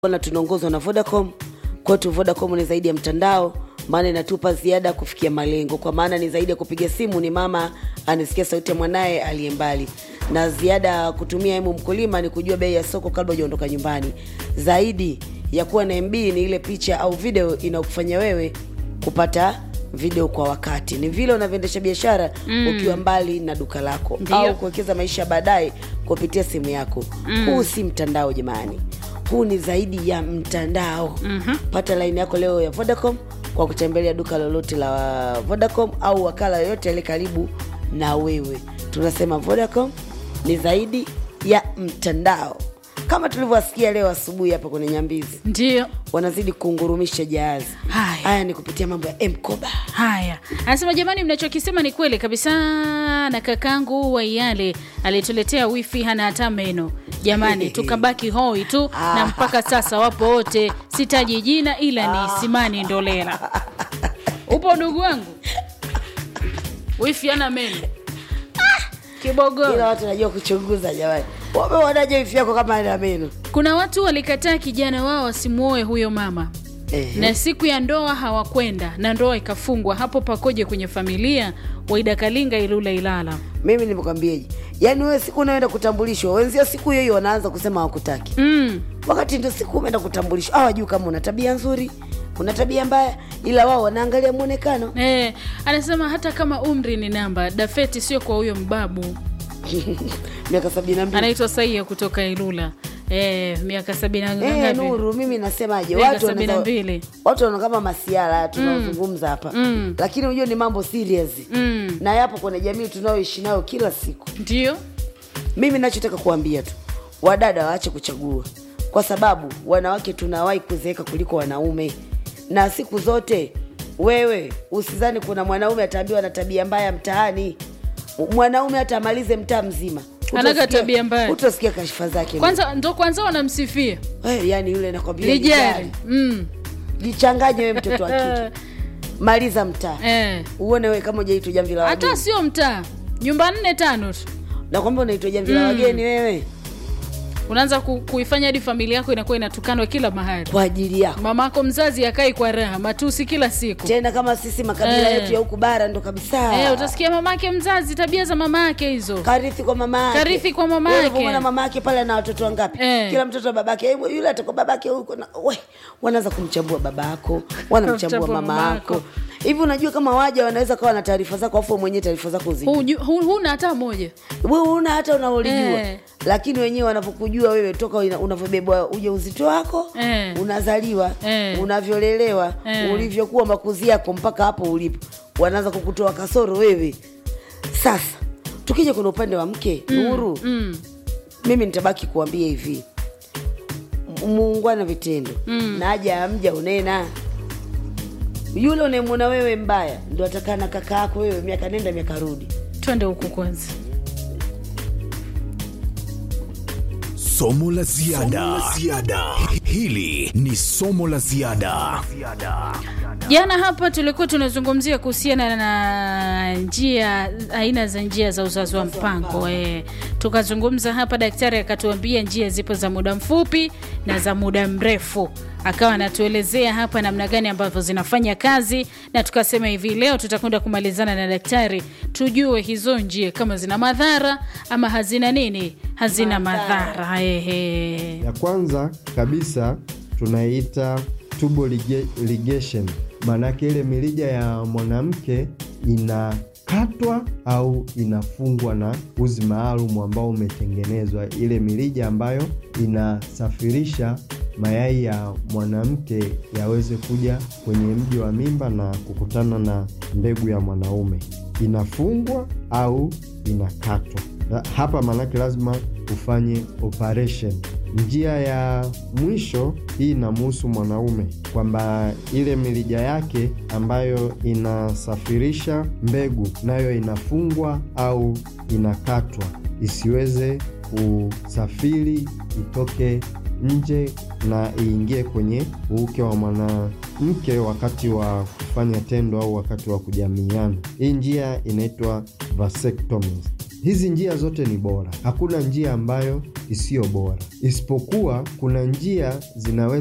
na tunaongozwa na Vodacom. Kwetu Vodacom ni zaidi ya mtandao, maana inatupa ziada kufikia malengo, kwa maana ni zaidi ya kupiga simu, ni mama anasikia sauti ya mwanaye aliye mbali, na ziada ya kutumia emu mkulima ni kujua bei ya soko kabla hujaondoka nyumbani. Zaidi ya kuwa na MB ni ile picha au video inayokufanya wewe kupata video kwa wakati. Ni vile unavyoendesha biashara ukiwa mbali na duka lako Ndiyo. au kuwekeza maisha baadaye kupitia simu yako. Huu si mtandao jamani, huu ni zaidi ya mtandao. Pata laini yako leo ya Vodacom kwa kutembelea duka lolote la Vodacom au wakala yoyote aliye karibu na wewe. Tunasema Vodacom ni zaidi ya mtandao, kama tulivyowasikia leo asubuhi hapa kwenye Nyambizi, Ndio wanazidi kungurumisha jahazi. Haya. Haya ni kupitia mambo ya Mkoba. haya, anasema jamani, mnachokisema ni kweli kabisa, na kakangu Waiyale alituletea wifi hana hata meno jamani, tukabaki hoi tu, na mpaka sasa wapo wote, sitaji jina ila ni Simani Ndolela. Upo ndugu wangu, wifi hana meno kibogo. Ila watu wanajua kuchunguza jamani, wameonaje wifi yako kama ana meno? Kuna watu walikataa kijana wao asimuoe huyo mama Ehe. na siku ya ndoa hawakwenda na ndoa ikafungwa. Hapo pakoje kwenye familia? Waida Kalinga, Ilula, Ilala. Mimi nimekwambiaje, yaani wewe siku unaenda kutambulishwa, wenzio siku hiyo hiyo wanaanza kusema hawakutaki, Mm. wakati ndio siku umeenda kutambulishwa. Hawajui kama una tabia nzuri, una tabia mbaya, ila wao wanaangalia mwonekano. Eh, anasema hata kama umri ni namba, dafeti sio kwa huyo mbabu. miaka sabini na mbili. Anaitwa Saia kutoka Ilula. Eh, miaka sabini na Eh, ngapi? Nuru, mimi nasemaje, Miaka watu sabini na wanaweza- mbili. watu wanaona kama masiara tunaozungumza hapa, Mm. lakini unajua ni mambo serious Mm. na yapo kwenye jamii tunayoishi nayo kila siku. Ndio. Mimi nachotaka kuambia tu wadada waache kuchagua, kwa sababu wanawake tunawahi kuzeeka kuliko wanaume, na siku zote wewe usizani kuna mwanaume ataambiwa na tabia mbaya mtaani. Mwanaume hata amalize mtaa mzima Anaga utasikia- tabia mbaya. utasikia kashfa zake. Kwanza ndo kwanza wanamsifia Eh, yani yule nakwambia lijari. lijari. Mm. Jichanganye wewe mtoto wa kike, maliza mtaa Eh. uone wewe kama ujaitwa jamvi la Hata wageni. sio mtaa, nyumba nne tano tu Nakwambia unaitwa jamvi la Mm. wageni wewe unaanza ku, kuifanya hadi familia yako inakuwa inatukanwa kila mahali. kwa ajili yako. Mamako mzazi akai kwa raha, matusi kila siku. tena kama sisi makabila Eh. yetu ya huku bara ndo kabisa Eh, utasikia mamake mzazi, tabia za mama yake hizo. karithi kwa mama yake. Karithi kwa mama Wewe yake. ulivyomwona mama yake pale na watoto wangapi Eh. kila mtoto wa babake "Eh, yule atakuwa babake huko na we wanaanza kumchambua babako wanamchambua Kumchambua mama mamako. yako hivi unajua kama waja wanaweza kawa na taarifa zako afu wewe mwenyewe taarifa zako uzijui Huju- hu- Huna hata moja. wewe una hata unaolijua Eh. lakini wenyewe wanavyokujua wewe toka ina- unavyobebwa ujauzito wako Eh. unazaliwa Eh. unavyolelewa Eh. ulivyokuwa makuzi yako mpaka hapo ulipo wanaanza kukutoa kasoro wewe sasa tukija kwenye upande wa mke nuru Mm. mimi nitabaki kuambia hivi M- muungwana vitendo Mm. na haja ya mja unena yule unayemwona wewe mbaya ndo atakaa na kaka yako wewe miaka nenda miaka rudi Twende huku kwanza. Somo la ziada. Hili ni somo la ziada. Jana hapa tulikuwa tunazungumzia kuhusiana na njia aina za njia za uzazi wa mpango e. Tukazungumza hapa, daktari akatuambia njia zipo za muda mfupi na za muda mrefu, akawa anatuelezea hapa namna gani ambavyo zinafanya kazi, na tukasema hivi leo tutakwenda kumalizana na daktari tujue hizo njia kama zina madhara ama hazina nini, hazina madhara ehe. Ya kwanza kabisa tunaita tubal lige- ligation, maanake ile mirija ya mwanamke inakatwa au inafungwa na uzi maalum ambao umetengenezwa, ile mirija ambayo inasafirisha mayai ya mwanamke yaweze kuja kwenye mji wa mimba na kukutana na mbegu ya mwanaume, inafungwa au inakatwa. Na Hapa maanake lazima ufanye operation. Njia ya mwisho hii inamhusu mwanaume kwamba ile mirija yake ambayo inasafirisha mbegu nayo inafungwa au inakatwa isiweze kusafiri itoke nje na iingie kwenye uuke wa mwanamke wakati wa kufanya tendo au wakati wa kujamiiana. Hii njia inaitwa vasectomy. Hizi njia zote ni bora, hakuna njia ambayo isiyo bora, isipokuwa kuna njia zinaweza